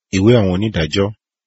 Ìwé àwọn onídàájọ́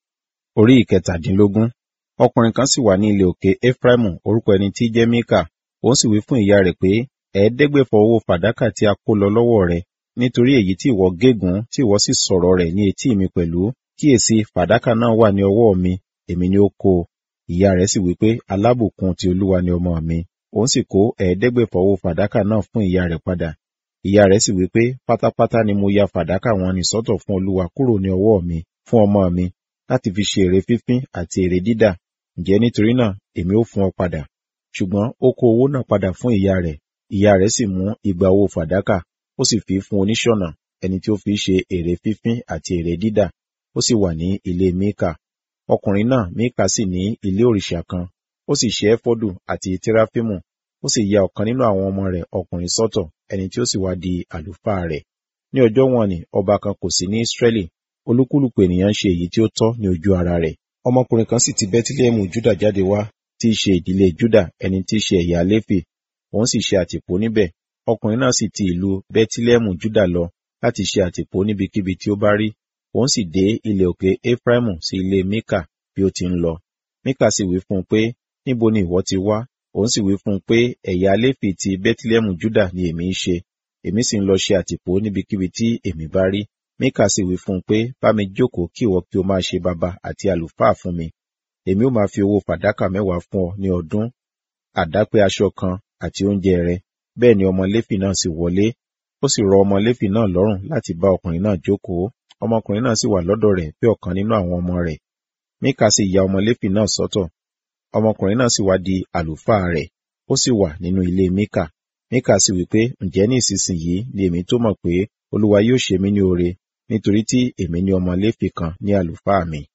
orí ìkẹtàdínlógún. Ọkùnrin kan sì wà ní ilẹ̀ òkè Efraimu orúkọ ẹni tí í jẹ́ Míkà. Òun sì wí fún ìyá rẹ̀ pé, ẹ̀ẹ́dẹ́gbẹ̀fà owó fàdákà tí a kó lọ lọ́wọ́ rẹ, nítorí èyí tí ìwọ gégùn tí ìwọ sì sọ̀rọ̀ rẹ̀ ní etí mi pẹ̀lú. Kíyèsi, fàdákà náà wà ní ọwọ́ mi, èmi ni ó kó o. Ìyá rẹ̀ sì wí pé, alábùkún ti Olúwa ni ọmọ mi. Òun sì kó ẹ̀ẹ́dẹ́gbẹ̀fà owó fàdákà náà fún ìyá rẹ̀ padà. Ìyá rẹ̀ sì wí pé, pátápátá ni mo ya fàdákà wọn nì sọ́tọ̀ fún Olúwa kúrò ní ọwọ́ mi, fún ọmọ mi, láti fi ṣe ère fífín àti ère dídà. Ǹjẹ́ nítorí náà èmi ó fún ọ padà. Ṣùgbọ́n ó kó owó náà padà fún ìyá rẹ̀. Ìyá rẹ̀ sì mú igba owó fàdákà, ó sì fi fún oníṣọ̀nà, ẹni tí ó fi ṣe ère fífín àti ère dídà. Ó sì wà ní ilé Míkà. Ọkùnrin náà Míkà sì ní ilé òrìṣà kan. Ó sì ṣe éfọ́dù àti tẹ́ráfímù. Ó sì ya ọ̀kan nínú àwọn ọmọ rẹ̀ ọkùnrin sọ́tọ̀, ẹni tí ó sì wá di àlùfáà rẹ̀. Ní ọjọ́ wọn ni ọba kan kò sí ní Ísírẹ́lì. Olúkúlùkù ènìyàn ń ṣe èyí tí ó tọ́ ní ojú ara rẹ̀. Ọmọkùnrin kan sì ti Bẹ́tílẹ́hẹ̀mù Júdà jáde wá, tí í ṣe ìdílé Júdà, ẹni tí í ṣe ẹ̀yà Léfì. Òun sì ṣe àtìpó níbẹ̀. Ọkùnrin náà sì ti ìlú Bẹ́tílẹ́hẹ̀mù Júdà lọ láti ṣe àtìpó níbikíbi tí ó bá rí. Òun sì dé ilẹ̀ òkè Efraimu sí ilé Míkà bí ó ti ń lọ. Míkà sì wí fún un pé, níbo ni ìwọ ti wá? Òun sì wí fún un pé, ẹ̀yà Léfì ti Bẹ́tílẹ́hẹ̀mù Júdà ni èmi ń ṣe. Èmi sì ń lọ ṣe àtìpó níbikíbi tí èmi bá rí. Míkà sì wí fún un pé, bá mi jókòó kí ìwọ kí o máa ṣe baba àti àlùfáà fún mi. Èmi ó máa fi owó fàdákà mẹ́wàá fún ọ ní ọdún, àdápé aṣọ kan àti oúnjẹ rẹ. Bẹ́ẹ̀ ni ọmọ Léfì náà sì wọlé. Ó sì rọ ọmọ Léfì náà lọ́rùn láti bá ọkùnrin náà jókòó. Ọmọkùnrin náà sì wà lọ́dọ̀ rẹ̀ bí ọ̀kan nínú àwọn ọmọ rẹ̀. Míkà sì ya ọmọ Léfì náà sọ́tọ̀. Ọmọkùnrin náà sì wá di àlùfáà rẹ̀. Ó sì wà nínú ilé Míkà. Míkà sì wí pé, ǹjẹ́ ní ìsinsìnyí ni èmi tó mọ̀ pé Olúwa yóò ṣe mí ní oore, nítorí tí èmi ní ọmọ Léfì kan ní àlùfáà mi.